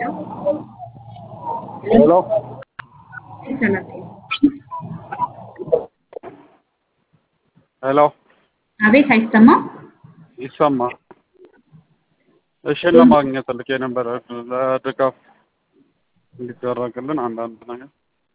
ሄሎ ሄሎ አቤት አይሰማም? ይሰማል። እሺ ለማግኘት ልክ የነበረ ለድጋፍ እንዲደረግልን አንዳንድ ነገር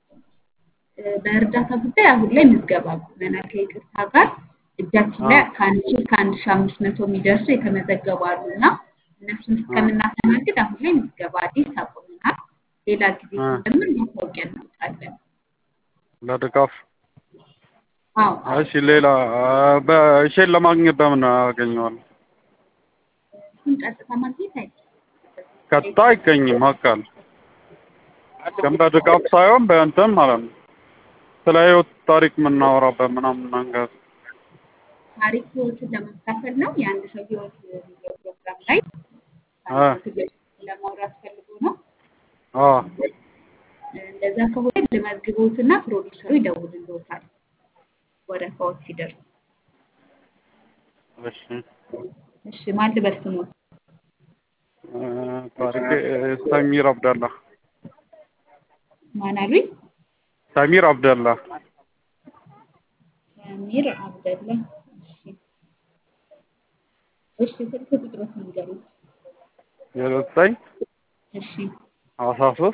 በእርዳታ ጉዳይ አሁን ላይ ምዝገባ አቁመናል። ከይቅርታ ጋር እጃችን ላይ ከአንድ ሺህ ከአንድ ሺህ አምስት መቶ የሚደርሱ የተመዘገቡ አሉ እና እነሱን እስከምናስተናግድ አሁን ላይ ምዝገባ አዲስ አቁመናል። ሌላ ጊዜ ስንጀምር ማስታወቂያ እናወጣለን። ለድጋፍ አዎ እሺ ሌላ በእሼን ለማግኘት በምን አገኘዋለሁ? እሱን ቀጥታ ማግኘት አይቻልም። ቀጥታ አይገኝም አካል ግን በድጋፍ ሳይሆን በእንትን ማለት ነው ስለ ህይወት ታሪክ የምናወራበት ምናምን ነገር ታሪክ ህይወትን ለማካፈል ነው። የአንድ ሰው ህይወት የሚለው ፕሮግራም ላይ አ ለማውራት ፈልጎ ነው። አ እንደዛ ከሆነ ልመዝግቦትና ፕሮዲውሰሩ ይደውልልዎታል ወረፋዎች ሲደርሱ። እሺ እሺ ማን ልበል ስሞት? እ ታሪክ ሰሚር አብደላ ማን አሉኝ? ሰሚር አብደላ ሰሚር አብደላ። እሺ እሺ ስልክ ቁጥሮት ንገሩኝ። የዘጠኝ እሺ አስራ ሶስት